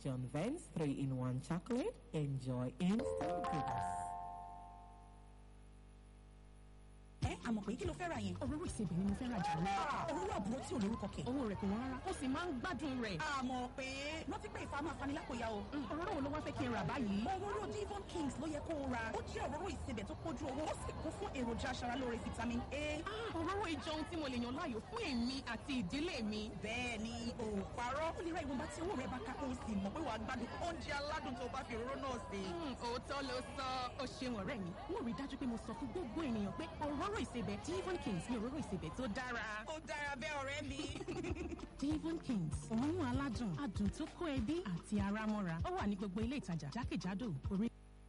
John Vance 3-in-1 chocolate. Enjoy instant goodness. ẹ àmọ̀ pé kí ló fẹ́ ra yẹn. òróró ìsebẹ̀ ni mo fẹ́ ra jù lọ. òróró àbúrò tí ò lórúkọ kẹ̀. owó rẹ̀ kò wọ́n rárá ó sì máa ń gbádùn rẹ̀. àmọ̀ pé rántí pé ìfàmù afanilákòyà o. òróró wo ló wá fẹ́ kí n rà báyìí. òróró Devon Kings ló yẹ kó o ra. ó jẹ́ òróró ìsebẹ̀ tó pójú owó ó sì kún fún èròjà aṣaralóore vitamin A. Ah, òróró ìjọ ohun tí mo lè yàn láàyò fún èmi àti ìdílé mi. bẹ́ẹ̀ ni ò parọ́. ó lè ra ìwọ̀nba tí owó rẹ̀ bá ká kó o sì mọ̀ pé wàá gbádùn oúnjẹ aládùn tó bá fi òróró náà sè. Hmm, òótọ́ ló sọ ó ṣeun ọ̀rẹ́ mi. mo rí i dájú pé mo sọ fún gbogbo ènìyàn pé òróró ìsebẹ̀ Devon Kings ni òróró ìsebẹ̀ tó dára. ó dára bẹ́ẹ̀ ọ̀rẹ́ mi. Devon Kings òórùn aládùn adùn tó kó ẹbí àti ara mọ́ra ó wà ní gbogbo ilé ìtajà jákèjádò orí.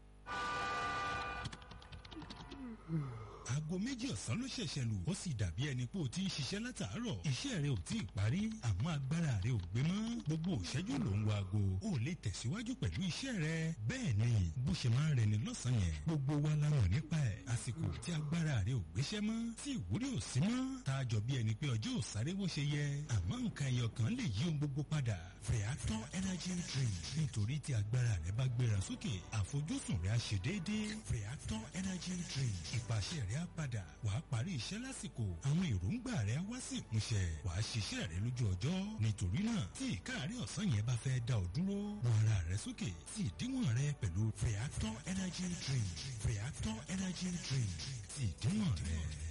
aago méjì ọ̀sán ló ṣẹ̀ṣẹ̀ lù ó sì dàbí ẹni pé o ti ń ṣiṣẹ́ látàárọ̀ iṣẹ́ rẹ ò tí ì parí àmọ́ agbára rẹ ò gbé mọ́ gbogbo òṣẹ́jú ló ń wo aago ó lè tẹ̀síwájú pẹ̀lú iṣẹ́ rẹ bẹ́ẹ̀ ni bó ṣe máa ń rẹni lọ́sàn-án yẹn gbogbo wa la mọ̀ nípa ẹ̀ àsìkò tí agbára rẹ ò gbéṣẹ́ mọ́ tí ìwúrí ò sí mọ́ tá a jọ bí ẹni pé ọjọ́ ò sáré bó ṣe yẹ àmọ́ nǹkan ẹyọ kan lè yí ohun gbogbo padà Feather energy drink nítorí tí agbára rẹ bá gbéra sókè àfojúsùn rẹ á ṣe déédéé Feather energy drink ìpàṣẹ rẹ á padà wàá parí iṣẹ́ lásìkò àwọn èròǹgbà rẹ á wá sí ìmúṣẹ wàá ṣiṣẹ́ rẹ lójú ọjọ́ nítorí náà tí ìkáàárẹ̀ ọ̀sán yẹn bá fẹ́ dá ọ dúró wọ ara rẹ sókè sí ìdíwọ̀n rẹ pẹ̀lú Feather energy drink Feather energy drink sí ìdíwọ̀n rẹ.